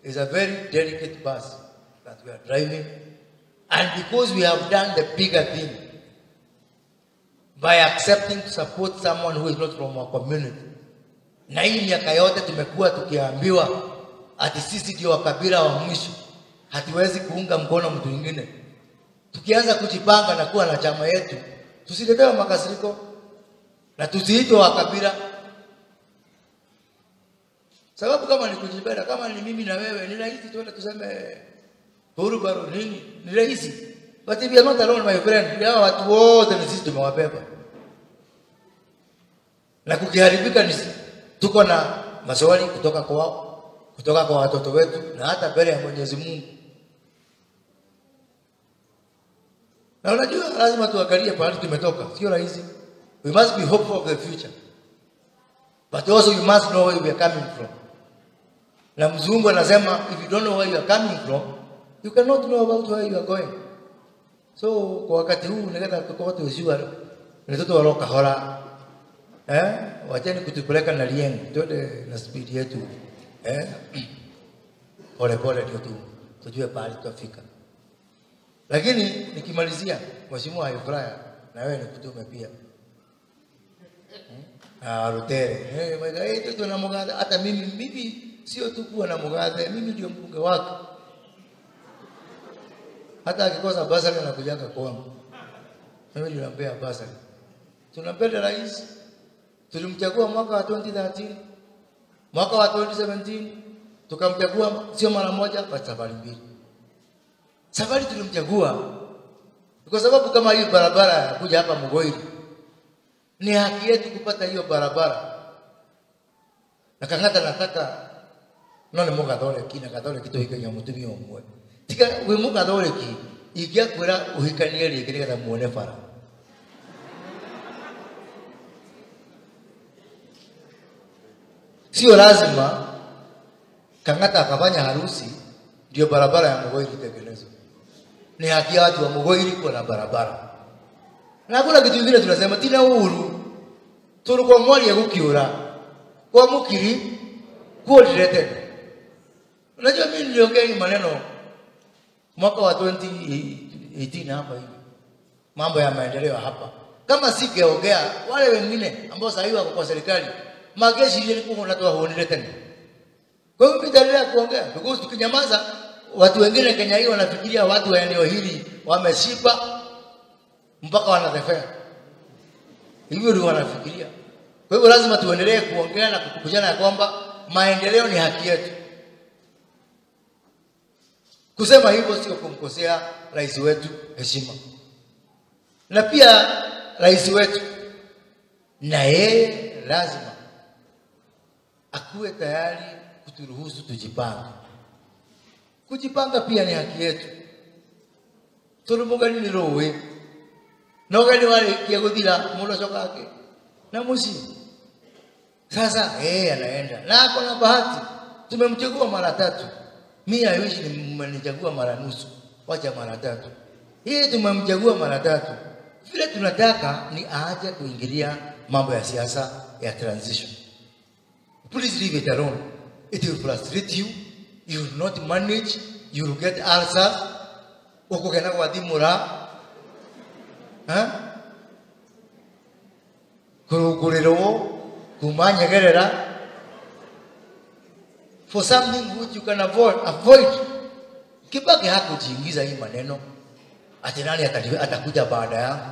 is a very delicate bus that we are driving. And because we have done the bigger thing by accepting to support someone who is not from our community, na hii miaka yote tumekuwa tukiambiwa ati sisi ndio wakabila wa mwisho, hatuwezi kuunga mkono mtu mwingine. Tukianza kujipanga na kuwa na chama yetu, tusiletewe makasiriko na tusiitwe wakabila sababu kama ni kujipenda, kama ni mimi na wewe, ni rahisi tuende tuseme huru baro nini, ni rahisi. But if you are not alone my friend, hawa watu wote ni sisi tumewabeba, na kukiharibika ni si- tuko na maswali kutoka kwao, kutoka kwa watoto wetu, na hata mbele ya Mwenyezi Mungu. Na unajua lazima tuangalie pahali tumetoka, sio rahisi. We must be hopeful of the future. But also you must know where we are coming from. Na mzungu anasema if you don't know where you are coming from, you cannot know about where you are going. So kwa wakati huu ningependa kwa watu wasiwa ni watoto waloka hora. Eh? Wacheni kutupeleka na liengo. Twende na speed yetu. Eh? Pole pole ndio tu tujue pahali tutafika. Lakini nikimalizia Mheshimiwa Hayfraya na wewe nikutume pia. Ah, Rutere. Eh, mwega yetu tuna Mugathe. Hata mimi mimi sio tu kuwa na Mugathe, mimi ndio mbunge wake. Hata akikosa basari anakujaga kwangu. Mimi ndio nampea basari. Tunampenda rais. Tulimchagua mwaka wa 2013. Mwaka wa 2017 tukamchagua sio mara moja bali safari mbili. Safari tulimchagua kwa sababu kama hii barabara ya kuja hapa Mugoiri ni haki yetu kupata hiyo barabara na kang'ata nataka no nä må gathoreki na gathoreki tå hikagia må tumia å mwe tiga wä må gathoreki ingäakwä ra å hikanie rä ngä nä getha muone bara sio lazima kang'ata akafanya harusi ndio barabara ya Mugoiri itengenezwe. Ni haki ya watu wa Mugoiri kuwa na barabara, na hakuna kitu kingine tunasema tina uhuru tulikuwa mwali ya gukiura kwa mukiri kuodire tena. Unajua mimi niliongea hii maneno mwaka wa 2018 hapa hivi, mambo ya maendeleo hapa. Kama singeongea wale wengine ambao sasa hivi wako kwa serikali, mageshi ile ilikuwa natoa huonile tena. Kwa hiyo nitaendelea kuongea because tukinyamaza, watu wengine Kenya hii wanafikiria watu wa eneo hili wameshiba mpaka wanatefea. Hivyo ndio wanafikiria. Kwa hivyo lazima tuendelee kuongea na kukumbushana ya kwamba maendeleo ni haki yetu. Kusema hivyo sio kumkosea rais wetu heshima, na pia rais wetu na yeye lazima akuwe tayari kuturuhusu tujipange. Kujipanga pia ni haki yetu. tå rä må gani nä rå ä na å gani warä kia gå thira må ndå acokake na må ciä sasa yeye anaenda na ako na bahati tumemchagua mara tatu mi aiwishi mmenichagua mara nusu wacha mara tatu yeye tumemchagua mara tatu vile tunataka ni aache kuingilia mambo ya siasa ya transition please leave it alone it will frustrate you you will not manage you will get ulcers ukugena gwathimura kurungurirwo kuma nyegerera for something which you can avoid, avoid. Kibaki hakujiingiza hii maneno ati nani atali- atakuja baada yangu.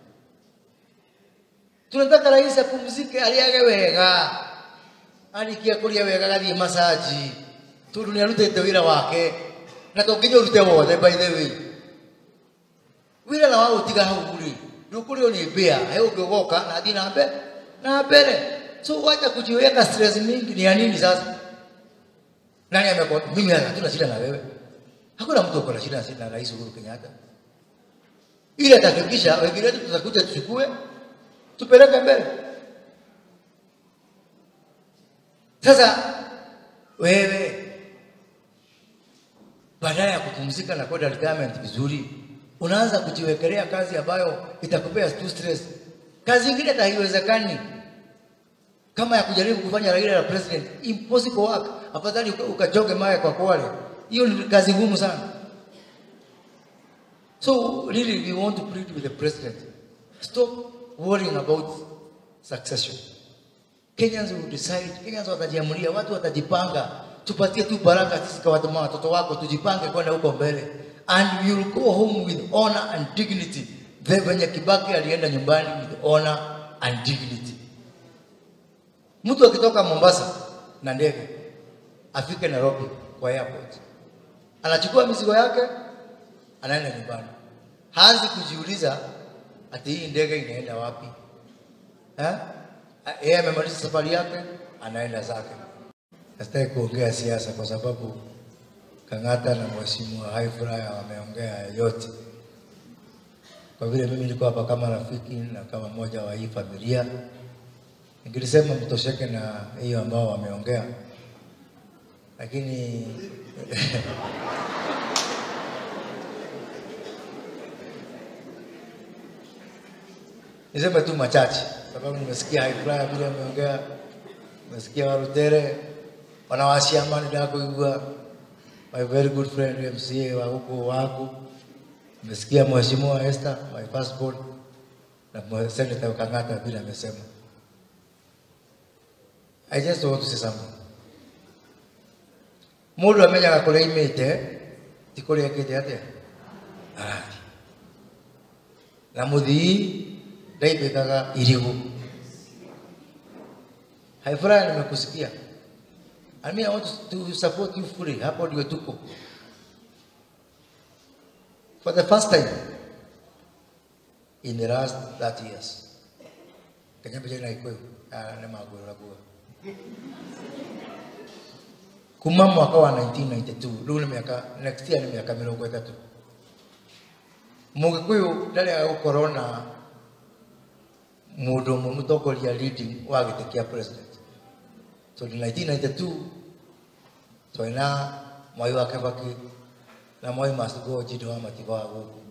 Tunataka rais apumzike, aliage wega, arikia kuria wega, gathie masaji tondu nä arutete wä ra wake na to nginya å rute wothe by the way wä ra na wa gå tiga hau rä ndå kå rä o nä mbä a he å ngä goka na athiä na mbere na mbere so wacha kujiweka stress mingi ni ya nini sasa nani amekuwa mimi hatuna shida na wewe hakuna mtu ako na shida na rais Uhuru Kenyatta ili atahakikisha wengine wetu tutakuja tuchukue tupeleke mbele sasa wewe badala ya kupumzika na kwenda retirement vizuri, unaanza kujiwekelea kazi ambayo itakupea tu stress. Kazi ingine hata haiwezekani. kama ya kujaribu kufanya Raila la president, impossible work. Afadhali uka- ukajoge mawe kwa Kwale, hiyo ni kazi ngumu sana. So really we want to plead with the president, stop worrying about succession. Kenyans will decide, Kenyans watajiamulia, watu watajipanga, tupatie tu baraka sisi kwa watu- watoto wako, tujipange kwenda huko mbele, and we will go home with honor and dignity. The venye Kibaki alienda nyumbani with honor and dignity. Mtu akitoka Mombasa na ndege afike Nairobi kwa airport, anachukua mizigo yake, anaenda nyumbani, haanzi kujiuliza ati hii ndege inaenda wapi eh? Yeye amemaliza safari yake, anaenda zake. Sitaki kuongea siasa kwa sababu Kang'ata na Mheshimiwa Haifuraya wameongea yote. Kwa vile mimi niko hapa kama rafiki na kama mmoja wa hii familia, ningelisema mtosheke na hiyo ambao wameongea, lakini niseme tu machache, sababu nimesikia Haifuraya vile ameongea, nimesikia Warutere wanawashia amani ndakuigua my very good friend MCA wa huko wangu, nimesikia Mheshimiwa Esther my firstborn na mwe- Senator Kang'ata vile amesema. I just want to say something. Mundu amenyaga kuria imite ti kuria akite atia arathi na muthii ndaibikaga irigu haifurahi nimekusikia I mean, I want to support you fully. Hapo ndio tuko. For the first time in the last 30 years. Kenya mbele na ikuyo. Ah, nema gura gura. Kuma mwaka wa 1992, rĩu nĩ miaka next year nĩ miaka mĩrongo ĩtatũ. Mũgĩkũyũ ndarĩ agũkorwo na mũndũ ũmwe mũtongoria leading wa gĩtĩ kĩa president. tondũ 1992 twarĩ na mwai wa kĩbaki na mwai macigo njinde wa matigo wa gũkũ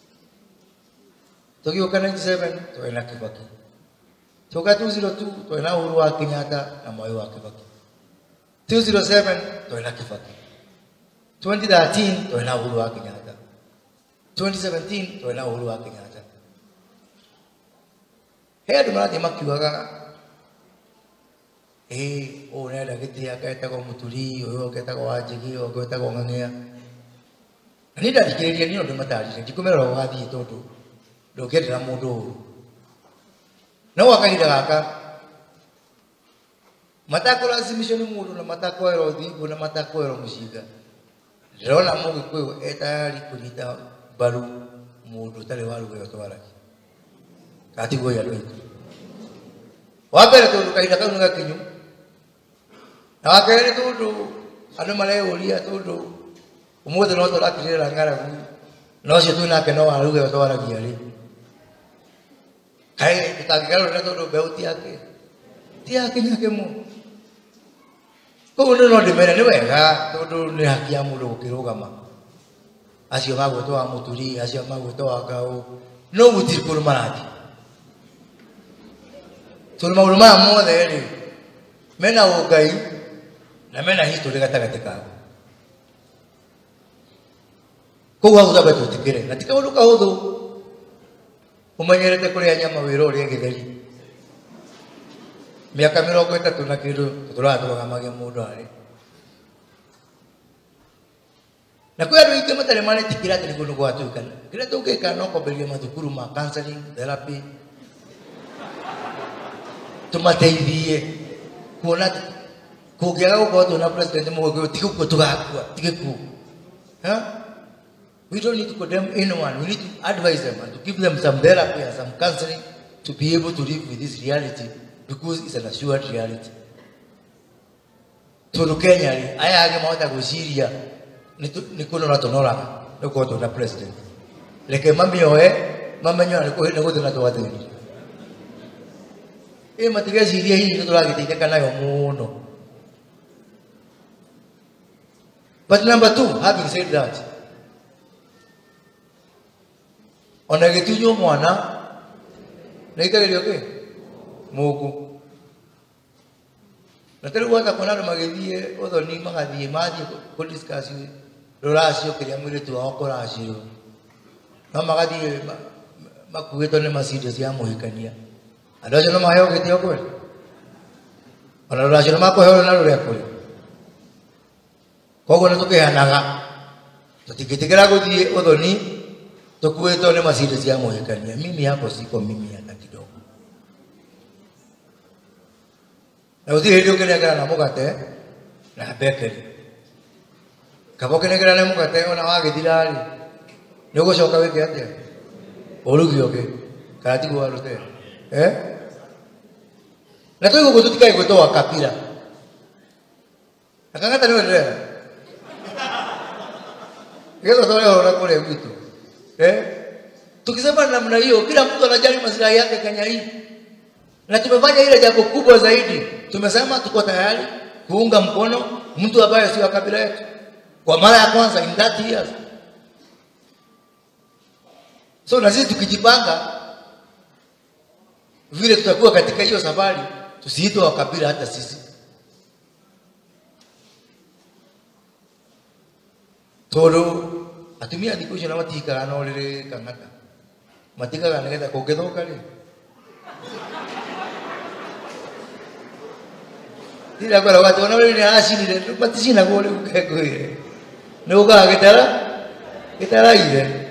tũgĩũka 97 twarĩ na kĩbaki tũka 202 twarĩ na ũhuru wa kenyatta na mwai wa kĩbaki 207 twarĩ na kĩbaki 2013 twarĩ na ũhuru wa kenyatta 2017 twarĩ na ũhuru wa kenyatta he andũ marathiĩ makiugaga ĩĩ ũũ nenda gĩtĩ agetagwo mũturi ũyũ ũgetagwo wanjigi ũyũ ũgetagwo ng'ang'ia na niĩ ndathikĩrĩria niĩ no ndĩmatarire ndikũmera ũgathiĩ tondũ ndũngĩendera mũndũ ũru no gwa kahinda gaka matakũracimicwo nĩ mũndũ na matakũerwo thingo na matakũerwo mũcinga ndĩrona mũgĩkũyũ etayari kũnyita mbaru mũndũ ũtarĩ warugĩo twaragia gatiguo andũ aitũ wa mbere tondũ kahinda kau nĩ gakinyu na wa kerĩ tondũ andũ mareyũria tondũ ũmũthĩ no tũrakirĩra ng'aragu na ũcio twĩ nake no waruge twaragia rĩ kaĩ tũtangĩgarũrĩra tondũ mbeũ ti yake ti yake nyake mu koguo nĩ no ndĩmere nĩ wega tondũ nĩ haki ya mũndũ gũkĩrũgama acio magwĩtwo wa mũturi acio magwĩtwo wa ngaũ no gũtirĩ kũndũ marathiĩ tondũ maũndũ maya mothe rĩ mena ũngai na mena history gatagatĩ kao koguo hau tambe twĩtĩkĩre na ti kaũndũ kahũthũ ũmenyerete kũrĩa nyama wĩra ũrĩa gĩtheri mĩaka mĩrongo ĩtatũ na kĩndũ tũtũraga tũrũgamagia mũndũ arĩ na kwĩ andũ aingĩ matarĩ maretĩkĩra atĩ nĩguo nĩ gwatuĩka kĩrĩa tũngĩka no kwambĩrĩria mathukuru ma counseling therapy tumateithie kuona atĩ kũngĩaga gũkorwo twĩna president mũgĩkũyũ ti gũkua tũgakua ti gĩkuũ Huh? We don't need to condemn anyone. We need to advise them and to give them some therapy and some counseling to be able to live with this reality because it's an assured reality. Tondũ Kenya rĩ, aya angĩ mahota gwĩciria nĩ kũnora tũnoraga nĩ gũkorwo twĩna president. Reke mamĩoe mamenye nĩ gũthiĩ na twathĩni. Ĩ matigecirie hihi nĩ tũragĩteithĩka nayo mũno. But number two, having said that, ona gĩtunywo mwana nĩ aikagĩrio kĩ mũndũ na tarä u ata kuona andå magä thiä å thoni magathiä mathiä kå discuss rå racio kä rä a mwä rä tu wao kå racio no magathiä makuä two nä macindo cia må hikania andå acio no maheo gä tä o kweli ona rå racio nä makå heo na rå rä a kå rä koguo nä tå kä heanaga tå tingä tä kä ra gå thiä å thoni tå kuä two nä macindo cia må hikania mimi yako siko mimi hata kidogo na å thirä hä ndä å kä nengera na må gate na mbekeri kaba å kä nengera na må gate ona wagä thira rä nä å gå coka wä ke atä å rugi å kä kana tiguo warå te na tå igå gå tå tikaä gwä twa kabira na kangata nä wenderera getha tware horo na kå rä a gwitå tukisema namna hiyo kila mtu anajali maslahi yake Kenya hii na tumefanya ile jambo kubwa zaidi tumesema tuko tayari kuunga mkono mtu ambaye sio wa kabila yetu kwa mara ya kwanza in that years so na sisi tukijipanga vile tutakuwa katika hiyo safari tusiitwe wa kabila hata sisi tondu atumia thikå icio na matikaga no rä rä kang'ata matigaga nä getha kå ngä thåka rä ira kwera watu ona rä nä aracinire maticinagwo rä u kengå ire nä å kaga gä tara gä taraire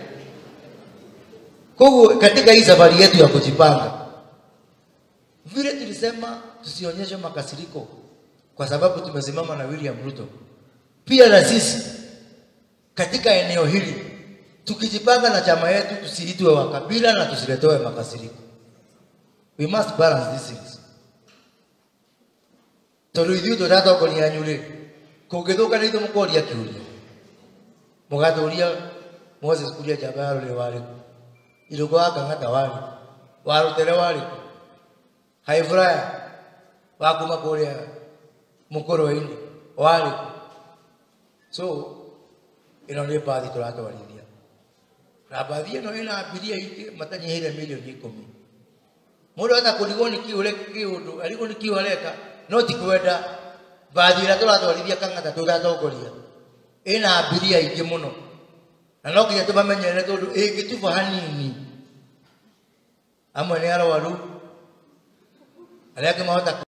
koguo katika hii safari yetu ya kujipanga vile tulisema tusionyeshe makasiriko kwa sababu tumesimama na William Ruto pia na sisi katika eneo hili tukijipanga na chama yetu tusiitwe wa kabila na tusiletewe makasiriko we must balance these things tondu ithuĩ tũratongoria nyũ rĩ kũngĩthũka nĩ ithuĩ mũkoria kĩũria mũgatũria Moses kuria njamba ya rũrĩ warĩ kũ irũngo wa kang'ata warĩ kũ wa rũtere warĩ kũ haifuraya wa kuma kũrĩa mũkũrũ-inĩ warĩ kũ so ĩno nĩ mbathi tũratwarithia na mbathi ĩno ĩna mbiria ingĩ matanyihĩire milioni ikũmi mũndũ ata kũrigwo nĩ kiũ kĩũndũ arigwo nĩ kiũ areka no ti kwenda mbathi ĩrĩa tũratwarithia kang'ata tũgatongoria ĩna mbiria ingĩ mũno na no nginya tũmamenyerere tondũ ĩngĩtuba hanini amwe nĩ arwaru arĩa angĩ mahota